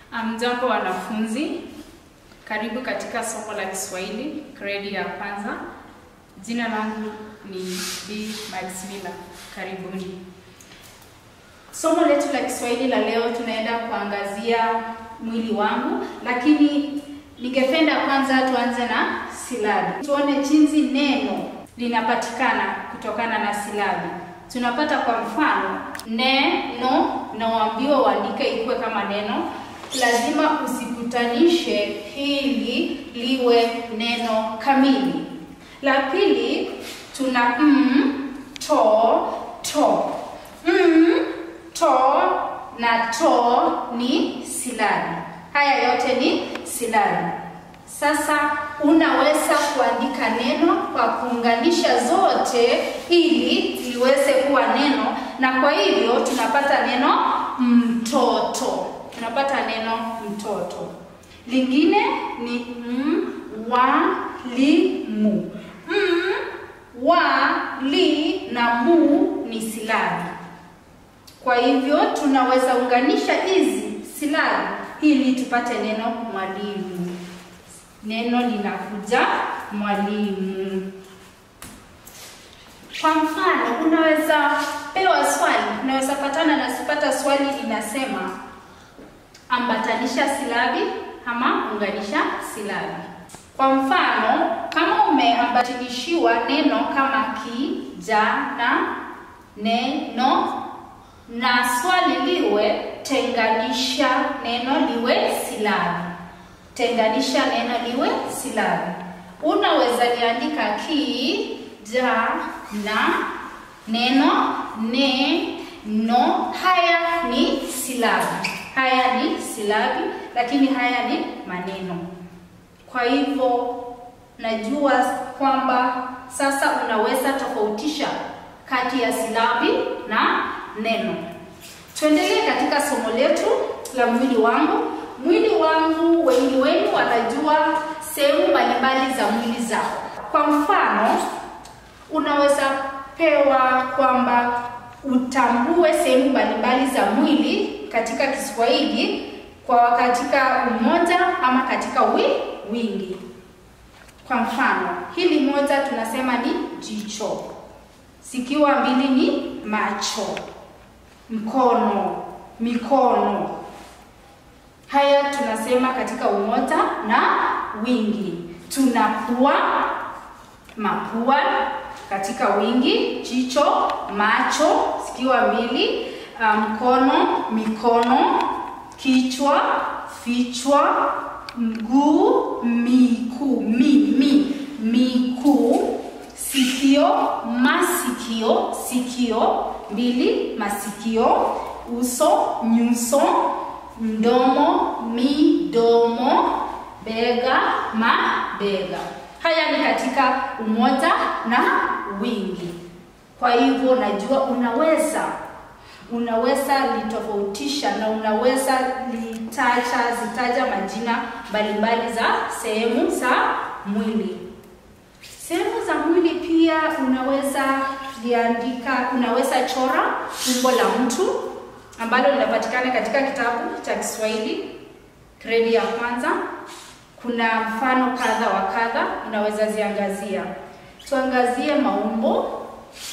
Mjambo wanafunzi, karibu katika somo la Kiswahili gredi ya kwanza. Jina langu ni B. Maximila. Karibuni. Somo letu la Kiswahili la leo tunaenda kuangazia mwili wangu, lakini ningependa kwanza tuanze na silabi, tuone jinsi neno linapatikana kutokana na silabi. Tunapata kwa mfano neno, naambiwa uandike ikuwe kama neno, lazima usikutanishe hili liwe neno kamili. La pili tuna m, to, to. M, to na to ni silabi. Haya yote ni silabi. Sasa unaweza kuandika neno kwa kuunganisha zote ili liweze kuwa neno, na kwa hivyo tunapata neno mtoto. Tunapata neno mtoto. Lingine ni mwalimu. M, wa, li na mu ni silabi. Kwa hivyo tunaweza unganisha hizi silabi ili tupate neno mwalimu. Neno linakuja mwalimu. Kwa mfano, unaweza pewa swali, unaweza patana na sipata swali inasema ambatanisha silabi ama unganisha silabi. Kwa mfano, kama umeambatanishiwa neno kama kijana, neno na swali liwe tenganisha neno liwe silabi. Tenganisha neno liwe silabi. Unaweza liandika ki ja na neno ne no. Haya ni silabi, haya ni silabi, lakini haya ni maneno. Kwa hivyo najua kwamba sasa unaweza tofautisha kati ya silabi na neno. Tuendelee katika somo letu la mwili wangu. Mwili wangu, wengi wenu wanajua sehemu mbalimbali za mwili zao. Kwa mfano, unaweza pewa kwamba utambue sehemu mbalimbali za mwili katika Kiswahili kwa katika umoja ama katika wi, wingi. Kwa mfano, hili moja tunasema ni jicho, zikiwa mbili ni macho, mkono, mikono. Haya tunasema katika umoja na wingi. Tuna pua, mapua katika wingi, jicho, macho zikiwa mbili, mkono, mikono, kichwa, vichwa, mguu, mikuu, mi, mi, mikuu, sikio, masikio, sikio mbili, masikio, uso, nyuso, mdomo, midomo, bega, mabega. Haya ni katika umoja na wingi. Kwa hivyo najua unaweza unaweza litofautisha na unaweza litaja zitaja majina mbalimbali za sehemu za mwili. Sehemu za mwili pia unaweza liandika, unaweza chora umbo la mtu ambalo linapatikana katika kitabu cha Kiswahili gredi ya kwanza. Kuna mfano kadha wa kadha, unaweza ziangazia. Tuangazie maumbo.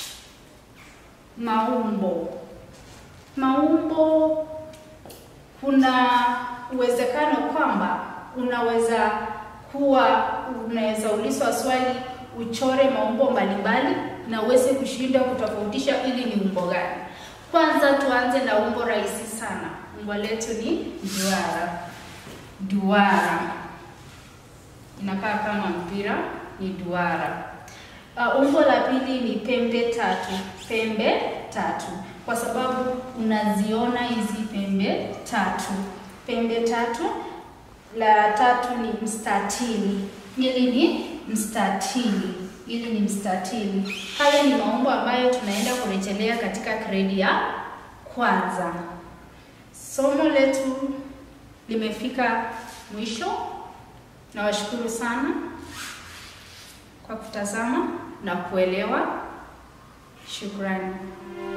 Maumbo, maumbo, kuna uwezekano kwamba unaweza kuwa unaweza ulizwa swali uchore maumbo mbalimbali na uweze kushinda kutofautisha ili ni umbo gani. Kwanza tuanze na umbo rahisi sana. Umbo letu ni duara. Duara inakaa kama mpira, ni duara. Uh, umbo la pili ni pembe tatu. Pembe tatu, kwa sababu unaziona hizi pembe tatu. Pembe tatu. La tatu ni mstatili. Hili ni mstatili, hili ni mstatili. Haya ni maumbo ambayo tunaenda kurejelea katika gredi ya kwanza. Somo letu limefika mwisho. Nawashukuru sana kwa kutazama na kuelewa. Shukrani.